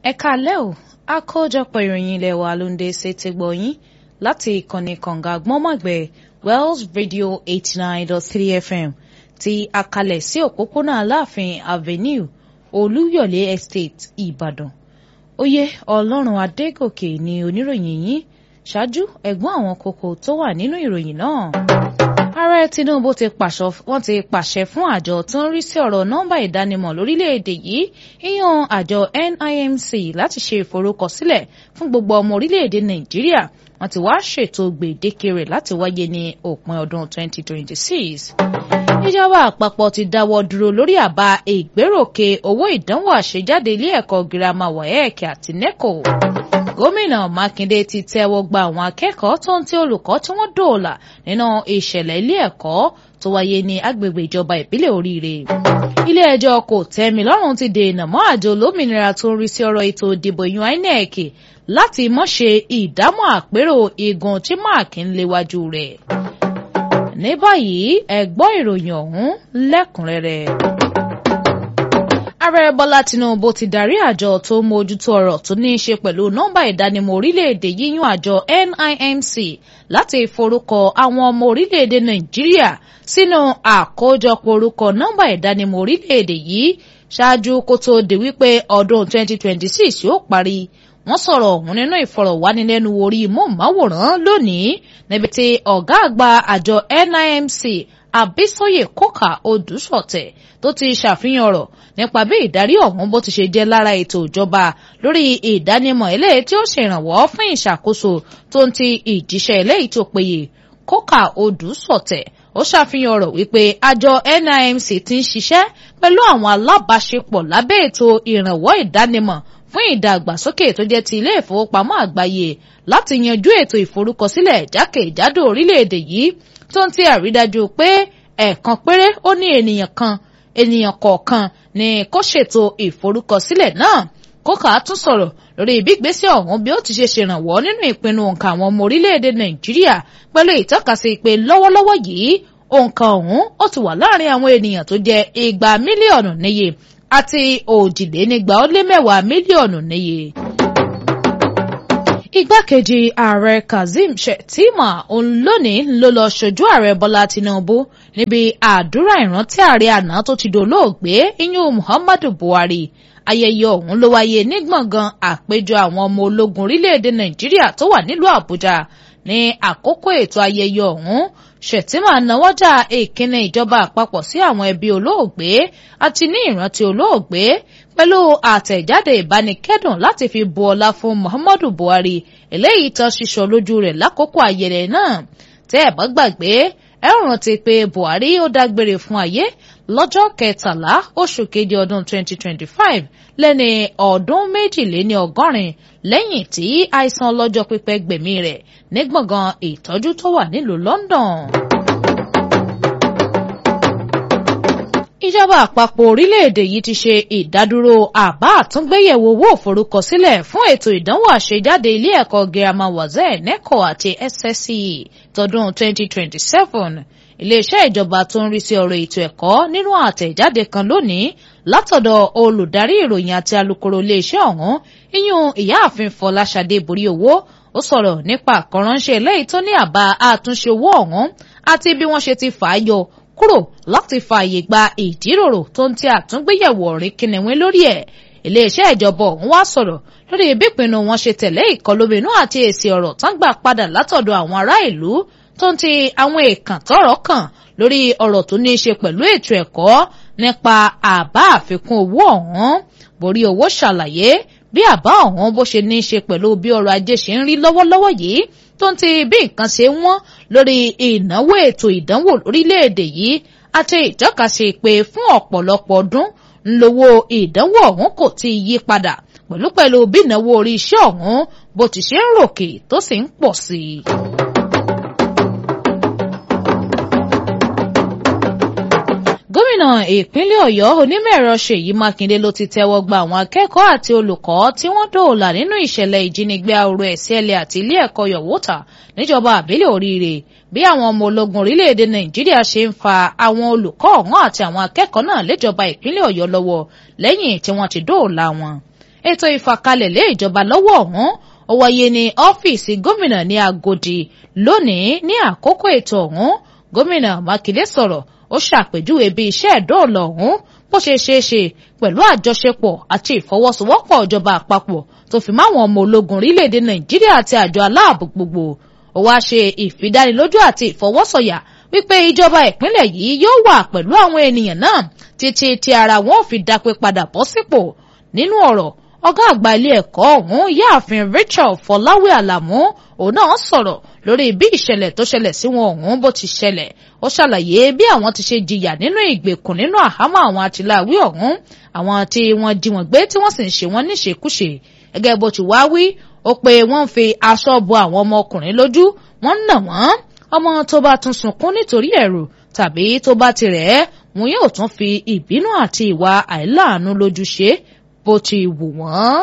ẹ káalẹ́ o àkójọpọ̀ ìròyìn ilé wa ló ń dé sétí gbọ̀yìn láti ìkànnì kànga gbọ́nmọ̀gbẹ́ Wells Radio eighty nine dot three FM ti àkàlẹ̀ sí òpópónà Aláàfin Avenue Olúyọ̀lé Estate Ìbàdàn oyè Ọlọ́run Adégòkè ni oníròyìn yìí ṣáájú ẹ̀gbọ́n àwọn kókó tó wà nínú ìròyìn náà ààrẹ Tinubu ti pàṣọ wọ́n ti pàṣẹ fún àjọ tó ń rí sí ọ̀rọ̀ nọ́mbà ìdánimọ̀ lórílẹ̀‐èdè yìí ìyàn àjọ NIMC láti ṣe ìforúkọsílẹ̀ fún gbogbo ọmọ orílẹ̀‐èdè Nàìjíríà wọ́n ti wá ṣètò gbèdéke rẹ̀ láti wáyé ní òpin ọdún 2026. ìjọba àpapọ̀ ti dáwọ́ dúró lórí àbá ìgbéròkè owó ìdánwò àṣejáde ilé ẹ̀kọ́ girama WAEC àti NECO gómìnà mákindé ti tẹ́wọ́ gba àwọn akẹ́kọ̀ọ́ tó ń tí olùkọ́ tí wọ́n dòòlà nínú ìṣẹ̀lẹ̀ ilé ẹ̀kọ́ tó wáyé ní agbègbè ìjọba ìbílẹ̀ oríire. ilé ẹjọ́ kò tẹ́mi lọ́rùn ti dènà mọ́ àjọ olómìnira tó ń rí sí ọ̀rọ̀ ètò ìdìbò yan INEC láti mọ́ ṣe ìdámọ̀ àpérò igun tí máàkì ń léwájú rẹ̀. ní báyìí ẹ gbọ́ ìròyìn ọ̀hún lẹ́kùnrẹ́rẹ́ ààrẹ bọ́lá tinubu ti darí àjọ tó ń mójútó ọ̀rọ̀ tó ní í ṣe pẹ̀lú nọ́mbà ìdánimọ̀ orílẹ̀-èdè yíyún àjọ NIMC láti forúkọ àwọn ọmọ orílẹ̀-èdè nàìjíríà sínú àkójọpọ̀ orúkọ nọ́mbà ìdánimọ̀ orílẹ̀-èdè yìí ṣáájú kó tó di wípé ọdún 2026 yóò parí wọ́n sọ̀rọ̀ ọ̀hún nínú ìfọ̀rọ̀wánilẹ́nuwò orí móhùnmáwòrán lónìí níbi tí ọ̀gá àgbà àjọ NIMC Àbísóyè Kókà Odùsọ̀tẹ̀ tó ti ṣàfihàn ọ̀rọ̀ nípa bí ìdarí ọ̀hún bó ti ṣe jẹ́ lára ètò ìjọba lórí ìdánimọ̀ eléyìí tí ó ṣèrànwọ́ fún ìṣàkóso tó ń ti ìjíṣẹ́ eléyìí tó péye Kókà Odùsọ̀tẹ̀ ó ṣàfihàn ọ̀rọ̀ wípé àjọ NIMC ti ń ṣiṣẹ́ pẹ̀lú àwọn alábàáṣepọ̀ lábẹ́ ètò ìrànwọ́ ìdánimọ̀ fún ìdàgbàsókè tó jẹ́ ti ilé ìfowópamọ́ àgbáyé láti yanjú ètò ìforúkọsílẹ̀ jákèjádò orílẹ̀-èdè yìí tó ń ti àrídájú pé ẹ̀ẹ̀kan péré ó ní ènìyàn kan ènìyàn kọ̀ọ̀kan ni kó ṣètò ìforúkọsílẹ̀ náà kókà tún sọ̀rọ̀ lórí ìbígbésẹ̀ ọ̀hún bí ó ti ṣe ṣèrànwọ́ nínú ìpinnu òǹkà àwọn ọmọ orílẹ̀-èdè nàìjíríà pẹ̀lú ìtọ́kasí pé lọ́wọ́lọ́wọ́ yìí òǹkà ọ̀hún ó ti wà láàrin àwọn ènìyàn tó jẹ́ igba mílíọ̀nù níye àti òjìlénígba ó lé mẹ́wàá mílíọ̀nù níye igbákejì ààrẹ kazeem shettima òun lónìí ló lọ ṣojú ààrẹ bọ́lá tinubu níbi àdúrà ìrántí ààrẹ àná tó ti dolóògbé iyún muhammadu buhari ayẹyẹ ọ̀hún ló wáyé ní gbọ̀ngàn àpéjọ àwọn ọmọ ológun orílẹ̀-èdè nàìjíríà tó wà nílùú àbújá ní àkókò ètò ayẹyẹ ọ̀hún shettima náwọ́jà ìkíni ìjọba àpapọ̀ sí àwọn ẹbí olóògbé àti ní ìrántí olóògbé pẹ̀lú àtẹ̀jáde ìbánikẹ́dùn láti fi bu ọlá fún Muhammadu Buhari eléyìí tán ṣíṣọ lójú rẹ̀ lákòókò ayẹyẹ náà tẹ́ ẹ̀ bá gbàgbé ẹ rántí pé Buhari ó dágbére fún ayé lọ́jọ́ kẹtàlá oṣù keje ọdún 2025 lẹ́ni ọdún méjìléní ọgọ́rin lẹ́yìn tí àìsàn ọlọ́jọ́ pípẹ́ gbẹ̀mí rẹ̀ ní gbọ̀ngàn ìtọ́jú tó wà nílùú London. ìjọba àpapọ̀ orílẹ̀-èdè yìí ti ṣe ìdádúró àbá àtúngbéyẹ̀wò owó òforúkọsílẹ̀ fún ètò ìdánwò àṣejáde ilé ẹ̀kọ́ girama wazẹ́ NECO àti SSCE tọdún 2027 iléeṣẹ́ ìjọba tó ń rí sí ọ̀rọ̀ ètò ẹ̀kọ́ nínú àtẹ̀jáde kan lónìí látọ̀dọ̀ olùdarí ìròyìn àti alukoro iléeṣẹ́ ọ̀hún iyún ìyáàfin Fọláṣadé borí owó ó sọ̀rọ̀ nípa àkọ́ránṣẹ́ eléyìí tó ní àbá àtúnṣe owó ọ̀hún àti bí wọ́n ṣe ti fà á yọ kúrò láti fààyè gba ìjíròrò tó ń ti àtúngbéyẹ̀wò ọ̀rìn kìnìún lórí ẹ̀ iléeṣẹ́ ìjọba ọ̀hún wá sọ̀rọ̀ lórí ìbípinnu wọn ṣe tẹ̀lé ìkọlóminú àti èsì ọ̀rọ̀ tán gbà padà látọ̀dọ̀ àwọn ará ìlú tó ń ti àwọn èèkàn tọ́rọ̀ kàn lórí ọ̀rọ̀ tó ní í ṣe pẹ̀lú ètò ẹ̀kọ́ nípa àbá àfikún owó ọ̀hún borí owó ṣàlàyé bí àbá ọ̀hún bó ṣe ní í ṣe pẹ̀lú bí ọrọ̀ ajé ṣe ń rí lọ́wọ́lọ́wọ́ yìí tó ń ti bí nǹkan ṣe wọ́n lórí ìnáwó ètò ìdánwò lórílẹ̀‐èdè yìí àti ìtọ́kasí pé fún ọ̀pọ̀lọpọ̀ ọdún ńlọ́wọ́ ìdánwò ọ̀hún kò tí ì yí padà pẹ̀lú pẹ̀lú bí ìnáwó orí iṣẹ́ ọ̀hún bó ti ṣe ń ròkè tó sì ń pọ̀ sí i. gómìnà ìpínlẹ̀ ọ̀yọ́ onímọ̀-ẹ̀rọ ṣèyí mákindé ló ti tẹ́wọ́ gba àwọn akẹ́kọ̀ọ́ àti olùkọ́ tí wọ́n dóòlà nínú ìṣẹ̀lẹ̀ ìjínigbé ahoro ẹ̀sìẹ̀lẹ̀ àti ilé ẹ̀kọ́ yọ̀wọ́tà níjọba àbílẹ̀ oríire bí àwọn ọmọ ológun orílẹ̀-èdè nàìjíríà ṣe ń fa àwọn olùkọ́ ọ̀hún àti àwọn akẹ́kọ̀ọ́ náà léjọba ìpínlẹ̀ ọ̀yọ́ lọ́wọ́ lẹ́yìn tí wọ́n ti dóòlà wọn ètò ìfàkalẹ̀ lé ìjọba lọ́wọ́ ọ̀hún ó wáyé ní ọ́fíìsì gómìnà ní Agodi lónìí ní àkókò ètò ọ̀hún gómìnà Mákindé sọ̀rọ̀ ó ṣàpèjúwe bí iṣẹ́ ìdóòlà ọ̀hún bó ṣe ṣeé ṣe pẹ̀lú àjọṣepọ̀ àti ìfọwọ́sowọ́pọ̀ ìjọba àpapọ̀ tó fi máwọn ọmọ ológun orílẹ̀-èdè Nàìjíríà àti àjọ aláàbò gbogbo ó wá ṣe ìfidánilójú àti ìfọwọ́sọ̀yà wípé ìjọba ìpínlẹ̀ yìí yóò wà pẹ̀lú àwọn ènìyàn náà títí tí ara wọn ò fi dápé padà bọ́ sípò nínú ọ̀rọ̀ ọ̀gá àgbà ilé ẹ̀kọ́ ọ̀hún yáàfin Rachel Fọláwé Àlàmú òun náà sọ̀rọ̀ lórí bí ìṣẹ̀lẹ̀ tó ṣẹlẹ̀ sí wọn ọ̀hún bó ti ṣẹlẹ̀ ó ṣàlàyé bí àwọn ti ṣe jìyà nínú ìgbèkùn nínú àhámọ́ àwọn àtìláwí ọ̀hún àwọn tí wọ́n jí wọn gbé tí wọ́n sì ń ṣe wọ́n níṣekúṣe gẹ́gẹ́ bó ti wá wí ó pé wọ́n ń fi aṣọ bo àwọn ọmọkùnrin lójú wọ́n ń nà wọ́n ọmọ tó bá tún sunkún nítorí ẹ̀rù tàbí tó bá ti rẹ̀ ẹ́ wọn yóò tún fi ìbínú àti ìwà àìláàánú lójú ṣe bó ti wù wọ́n.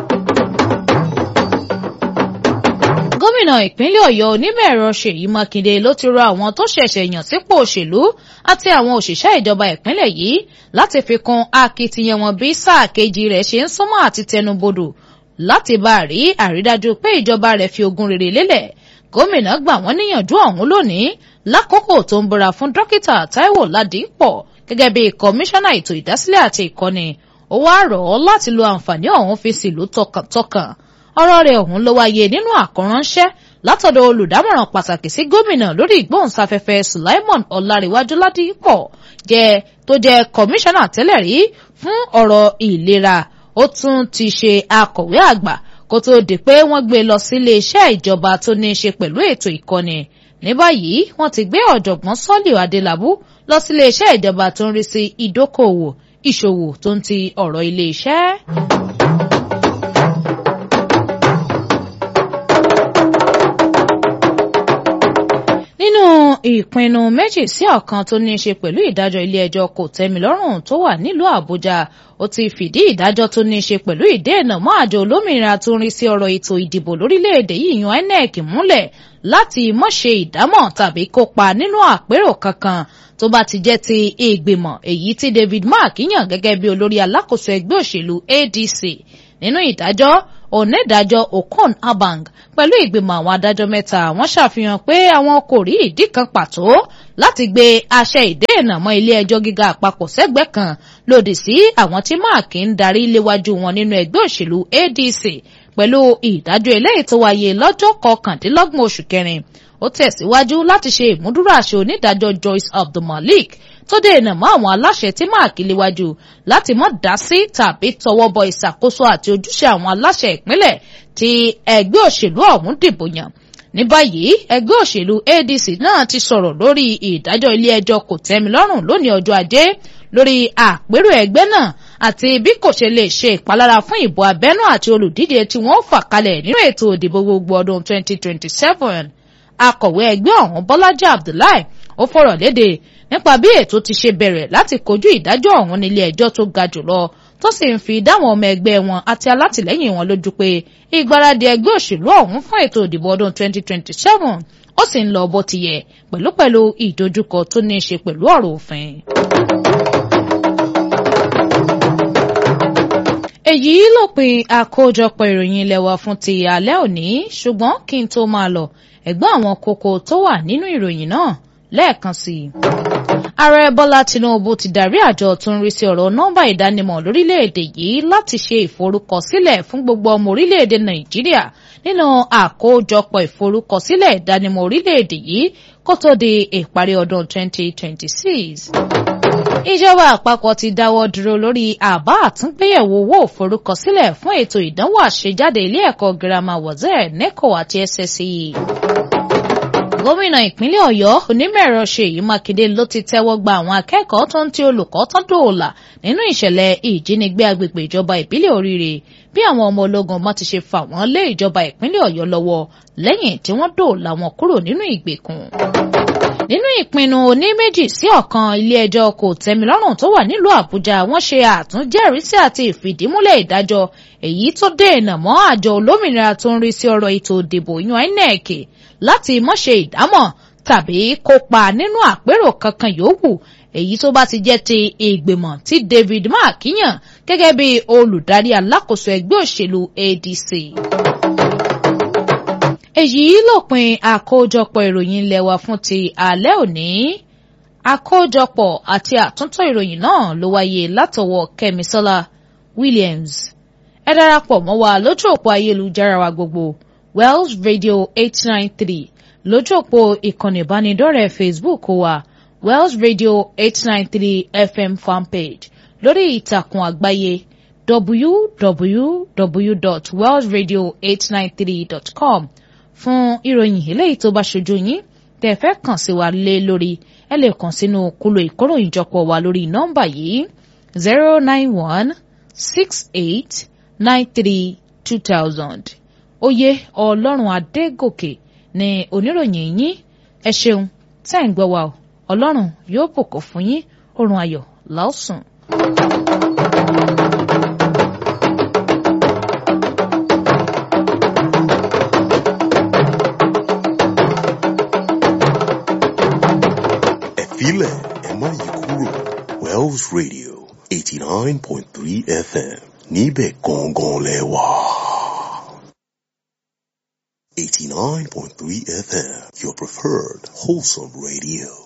gómìnà ìpínlẹ̀ ọ̀yọ́ onímọ̀-ẹ̀rọ ṣèyí mákindé ló ti rọ àwọn tó ṣẹ̀ṣẹ̀ yàn sípò òṣèlú àti àwọn òṣìṣẹ́ ìjọba ìpínlẹ̀ yìí láti fi kún akitiyan wọn bí sáà kejì rẹ̀ ṣe ń súnmọ́ àti tẹnubodò láti bá a rí àrídájú pé ìjọba rẹ̀ fi ogun rere lélẹ̀ gómìnà gbà wọ́n níyànjú ọ̀hún lónìí lákòókò tó ń búra fún dókítà táíwò ládìpọ̀ gẹ́gẹ́ bí kọmíṣánná ètò ìdásílẹ̀ àti ìkọ́ni ó wá rọ̀ ọ́ láti lo àǹfààní ọ̀hún fi sílùú tọkàntọkàn ọ̀rọ̀ rẹ̀ ọ̀hún ló wáyé nínú àkọ́ránṣẹ́ látọ̀dọ̀ olùdámọ̀ràn pàtàkì sí gómìnà lórí ìgbóhùnsáfẹ́fẹ́ Sulaimon Ọláréwájú Ládìpọ̀ jẹ́ tó jẹ́ kọmíṣánná tẹ́lẹ̀ rí fún ọ̀rọ̀ ìlera ó tún ti ṣe akọ̀wé àgbà kó tó di pé wọ́n gbé lọ sílé iṣẹ́ ìjọba tó ní í ṣe pẹ̀lú ètò ìkọ́ni ní báyìí wọ́n ti gbé ọ̀jọ̀gbọ́n Sọ́líù Adélabú lọ sílé iṣẹ́ ìjọba tó ń rí sí ìdókòwò ìṣòwò tó ń ti ọ̀rọ̀ ilé iṣẹ́. nínú ìpinnu méjì sí ọ̀kan tó ní í ṣe pẹ̀lú ìdájọ́ ilé-ẹjọ́ kòtẹ́milọ́rùn tó wà nílùú Àbújá ó ti fìdí ìdájọ́ tó ní í ṣe pẹ̀lú ìdènà mọ́ àjọ olómìnira tó ń rí sí ọ̀rọ̀ ètò ìdìbò lórílẹ̀‐èdè yìí yan INEC múlẹ̀ láti má ṣe ìdámọ̀ tàbí kópa nínú àpérò kankan tó bá ti jẹ́ ti ìgbìmọ̀ èyí tí David Mark yàn gẹ́gẹ́ bí olórí alákòóso ẹgbẹ́ òṣèlú ADC nínú ìdájọ́ onídàájọ́ Okon Abang pẹ̀lú ìgbìmọ̀ àwọn adájọ́ mẹ́ta wọ́n ṣàfihàn pé àwọn kò rí ìdí kan pàtó láti gbé àṣẹ ìdènà mọ́ ilé ẹjọ́ gíga àpapọ̀ sẹ́gbẹ́ kan lòdì sí àwọn tí máàkì ń darí léwájú wọn nínú ẹgbẹ́ òṣèlú ADC pẹ̀lú ìdájọ́ eléyìí tó wáyé lọ́jọ́ kọkàndínlọ́gbọ̀n oṣù kẹrin ó tẹ̀síwájú láti ṣe ìmúdúró àṣẹ onídàájọ́ Joyce Abdulmalik tó dènà mọ́ àwọn aláṣẹ tí máàkì léwájú láti má dá sí tàbí tọwọ́ bọ ìṣàkóso àti ojúṣe àwọn aláṣẹ ìpínlẹ̀ tí ẹgbẹ́ òṣèlú ọ̀hún dìbò yàn ní báyìí ẹgbẹ́ òṣèlú ADC náà ti sọ̀rọ̀ lórí ìdájọ́ ilé ẹjọ́ kòtẹ́milọ́rùn lónìí ọjọ́ ajé lórí àpérò ẹgbẹ́ náà àti bí kò ṣe lè ṣe ìpalára fún ìbò abẹ́nú àti olùdíje tí wọ́n fà kalẹ̀ nínú ètò ìdìbò gbogbo ọdún 2027 akọ̀wé ẹgbẹ́ ọ̀hún Bọ́lájí Abdullahi ó fọ̀rọ̀ léde nípa bí ètò ti ṣe bẹ̀rẹ̀ láti kojú ìdájọ́ ọ̀hún nílé ẹjọ́ tó ga jùlọ tó sì ń fi dáwọn ọmọ ẹgbẹ́ wọn àti alátìlẹ́yìn wọn lójú pé ìgbáradì ẹgbẹ́ òṣèlú ọ̀hún fún ètò ìdìbò ọdún 2027 ó sì ń lọ bó ti yẹ pẹ̀lúpẹ̀lú ìdojúkọ tó ní í ṣe pẹ̀lú ọ̀rọ̀ òfin. èyí lópin àkójọpọ̀ ìròyìn ilé wa fún ti alẹ́ òní ṣùgbọ́n kí n tó máa lọ ẹ̀gbọ́n àwọn kókó tó wà nínú ìròyìn náà lẹ́ẹ̀kan sí i. ààrẹ bọ́lá tinubu ti darí àjọ tó ń rí sí ọ̀rọ̀ nọ́mbà ìdánimọ̀ lórílẹ̀‐èdè yìí láti ṣe ìforúkọsílẹ̀ fún gbogbo ọmọ orílẹ̀‐èdè nàìjíríà nínú àkójọpọ̀ ìforúkọsílẹ̀ ìdánimọ̀ orílẹ̀‐èdè yìí kó tó di ìparí ọdún 2026 ìjọba àpapọ̀ ti dáwọ́ dúró lórí àbá àtúngbéyẹ̀wò owó òforúkọsílẹ̀ fún ètò ìdánwò àṣejáde ilé ẹ̀kọ́ girama wazir neco àti SSCE. gómìnà ìpínlẹ̀ ọ̀yọ́ onímọ̀-ẹ̀rọ ṣèyí mákindé ló ti tẹ́wọ́ gba àwọn akẹ́kọ̀ọ́ tó ń ti olùkọ́ tán dòòlà nínú ìṣẹ̀lẹ̀ ìjínigbé agbègbè ìjọba ìbílẹ̀ oríire bí àwọn ọmọ ológun ọmọ ti ṣe fà wọ́n lé ìjọba ìpínlẹ̀ ọ̀yọ́ lọ́wọ́ lẹ́yìn tí wọ́n dòòlà wọn kúrò nínú ìgbèkùn nínú ìpinnu oní méjì sí ọ̀kan ilé-ẹjọ́ kò tẹ́milọ́rùn tó wà nílùú àbújá wọ́n ṣe àtúnjẹ́rìísí àti ìfìdímúlẹ̀ ìdájọ́ èyí tó dènà mọ́ àjọ olómìnira tó ń rí sí ọ̀rọ̀ ètò ìdìbò yan inec láti má ṣe ìdámọ̀ tàbí kópa nínú àpérò kankan yòówù èyí tó bá ti jẹ́ ti ìgbìmọ̀ tí David Mark yàn gẹ́gẹ́ bí olùdarí alákòóso ẹgbẹ́ òṣèlú ADC. èyí lópin àkójọpọ̀ ìròyìn ilé wa fún ti alẹ́ òní àkójọpọ̀ àti àtúntò ìròyìn náà ló wáyé látọwọ́ Kẹ́misọ́lá Williams ẹ darapọ̀ mọ́ wa lójú òpó ayélujára wa gbogbo Wells Radio eight nine three lójú òpó ìkànnì ìbánidọ́rẹ̀ẹ́ Facebook wa Wells Radio eight nine three FM fanpage lórí ìtàkùn àgbáyé www.wellsradio893.com fún ìròyìn eléyìí tó bá ṣojú yín tẹ́ fẹ́ kàn sí wa lé lórí ẹ lè kàn sínú kúlò ìkóròyìnjọpọ̀ wa lórí nọ́mbà yìí zero nine one six eight nine three two thousand oyè ọlọ́run adégòkè ni oníròyìn yín ẹ ṣeun tẹ́ ń gbọ́ wa o ọlọ́run yóò bùkún fún yín oorun ayọ̀ lásùn. ẹ filẹ̀ ẹ má yí kúrò Wells Radio eighty nine point three FM níbẹ̀ gangan lẹ wà. eighty nine point three FM your preferred wholesome radio.